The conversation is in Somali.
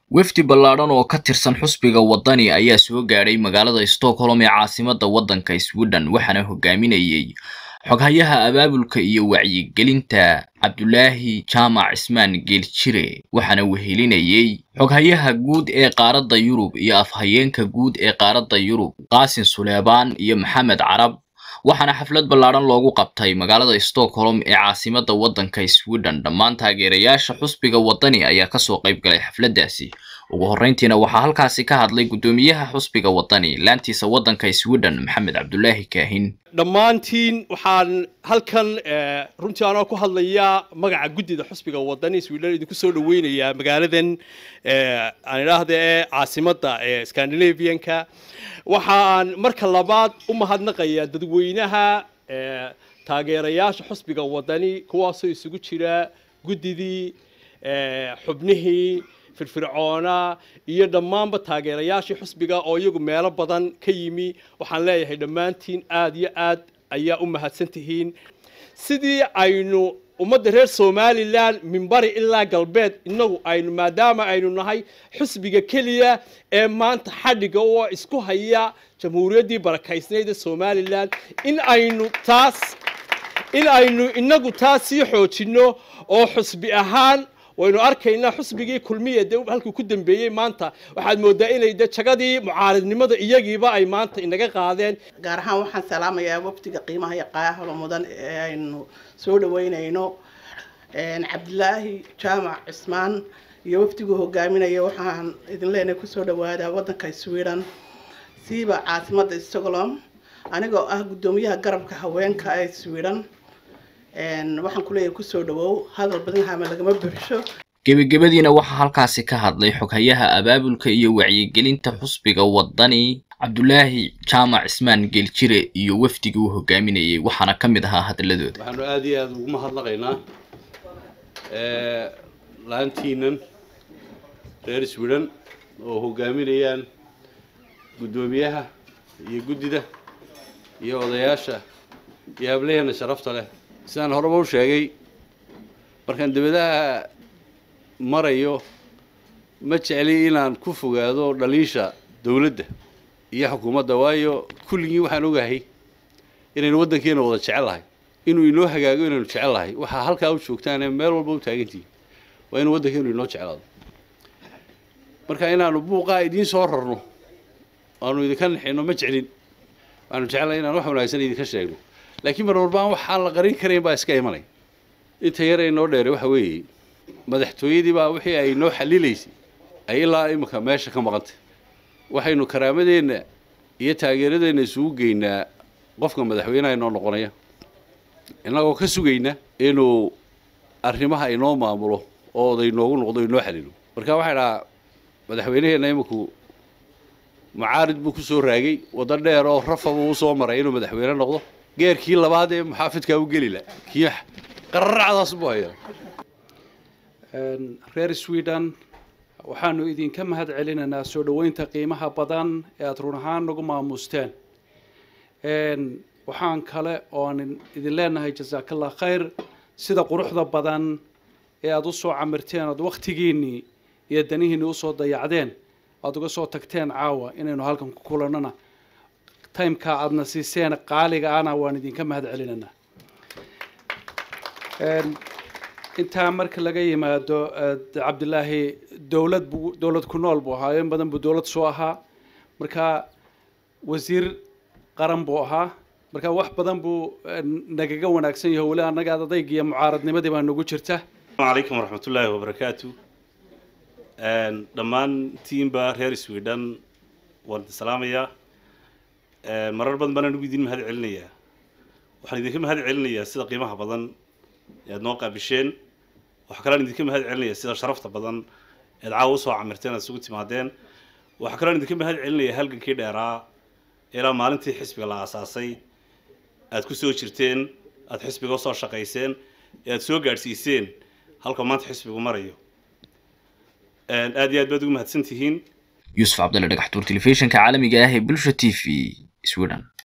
wefdi ballaadhan oo ka tirsan xusbiga waddani ayaa soo gaadhay magaalada stockholm ee caasimadda waddanka sweden waxaana hogaaminayey xoghayaha abaabulka iyo wacyigelinta cabdulaahi jaamac cismaan geeljire waxaana wehelinayey xoghayaha guud ee qaaradda yurub iyo afhayeenka guud ee qaaradda yurub qaasin suleebaan iyo maxamed carab waxaana xaflad ballaadhan loogu qabtay magaalada stockholm ee caasimadda waddanka sweden dhammaan taageerayaasha xusbiga waddani ayaa kasoo qayb galay xafladdaasi ugu horreyntiina waxaa halkaasi ka hadlay guddoomiyaha xusbiga waddani laantiisa waddanka sweden maxamed cabdulaahi kaahin dhammaantiin waxaan halkan runtii anoo ku hadlayaa magaca guddida xusbiga waddani sweden idinku soo dhaweynayaa magaaladan aan idhaahda ee caasimadda ee scandinavianka waxaan marka labaad u mahadnaqayaa dadweynaha taageerayaasha xusbiga waddani kuwaasoo isugu jira guddidii xubnihii firfircoona iyo dhammaanba taageerayaashii xusbiga oo iyagu meelo badan ka yimi waxaan leeyahay dhammaantiin aada iyo aad ayaa u mahadsan tihiin sidii aynu ummadda reer somalilan minbari ilaa galbeed inagu aynu maadaama aynu nahay xusbiga keliya ee maanta xadhiga oo isku haya jamhuuriyaddii barakaysnayd ee somalilan in aynu taas in aynu inagu taas sii xoojinno oo xusbi ahaan waynu arkaynaa xusbigii kulmiya de halkuu ku dambeeyey maanta waxaad moodaa inay de jagadii mucaaridnimada iyagiiba ay maanta inaga qaadeen gaar ahaan waxaan salaamayaa wafdiga qiimaha iyo qaahalo mudan ee aynu soo dhaweynayno cabdilaahi jaamac cismaan iyo wafdiguu hogaaminaya waxaan idin leenahay kusoo dhawaadaa waddanka sweden siiba caasimadda stockholm anigoo ah guddoomiyaha garabka haweenka ee sweden waxaan kuleeyahay kusoo dhawow hadal badan hama lagama buuxsho gebagabadiina waxaa halkaasi ka hadlay xoghayaha abaabulka iyo wacyigelinta xusbiga waddani cabdulaahi jaamac cismaan geeljire iyo wafdigii uu hogaaminayey waxaana ka mid ahaa hadaladooda waxaanu aada iyo aada ugu mahadnaqaynaa laantiinan reer sweden oo hogaaminayaan guddoomiyaha iyo guddida iyo odayaasha iyo hablaheena sharafta leh sidaan horeba u sheegay markaan dibadaha marayo ma jecli inaan ku fogaado dhaliisha dawladda iyo xukuumadda waayo kulligii waxaan ogahay inaynu waddankeena wada jecel lahay inuu inoo hagaago inaynu jecel lahay waxaa halkaa u joogtaane meel walba u taagantihin waa inuu waddankeenu inoo jeclaado marka inaanu buuqaa idiin soo rarno aanu idinka nixino ma jeclin waxaanu jecelahay inaan wax wanaagsan idinka sheegno laakiin mar walbaan waxaan la qarin karayn baa iska imanay inta yar ay noo dheeray waxa weeye madaxtooyadii baa wixii ay noo xalilaysay ay ilaa imika meesha ka maqantay waxaynu karaamadeenna iyo taageeradeenna isugu geynaa qofka madaxweynaha inoo noqonaya innagoo ka sugayna inuu arrimaha inoo maamulo oo oday noogu noqdo inoo xalilo marka waxay dhahaa madaxweynaheenna iminku mucaarid buu kusoo raagay waddo dheer oo rafa buu usoo maray inuu madaxweyne noqdo geerkii labaad ee muxaafidkaa u geli la kii qararacdaas buu hayaa reer sweden waxaanu idinka mahad celinaynaa soo dhoweynta qiimaha badan ee aada run ahaan nagu maamuusteen waxaan kale oon idin leenahay jasaakallah khayr sida quruxda badan ee aada usoo camirteen oad waktigiinnii iyo danihiinni usoo dayacdeen aada uga soo tagteen caawa inaynu halkan ku kulannona timeka aadna siiseen qaaliga ana waan idinka mahad celinaynaa intaa marka laga yimaado cabdilaahi dowlad buu dowlad ku nool buu ahaa in badan buu dowlad soo ahaa marka wasiir qaran buu ahaa marka wax badan buu nagaga wanaagsan yahay weli annaga adayg iyo mucaaradnimadii baa nagu jirta calaykum waraxmatullaahi wabarakaatu dhammaan tiimba reer sweden waan idin salaamayaa marar badan baan anigu idin mahad celinayaa waxaan idinka mahad celinayaa sida qiimaha badan ee aad noo qaabisheen waxaa kalean idinka mahad celinayaa sida sharafta badan ead caawa usoo camirteen aad isugu timaadeen waxaa kalean idinka mahad celinayaa halgankii dheeraa ilaa maalintii xisbiga la aasaasay aad ku soo jirteen aad xisbiga usoo shaqayseen ee aad soo gaadhsiiseen halka maanta xisbigu marayo aad iyo aad baad ugu mahadsan tihiin yuusuf cabdalle dhagaxtuur telefishinka caalamiga ah ee bulsha t v sweden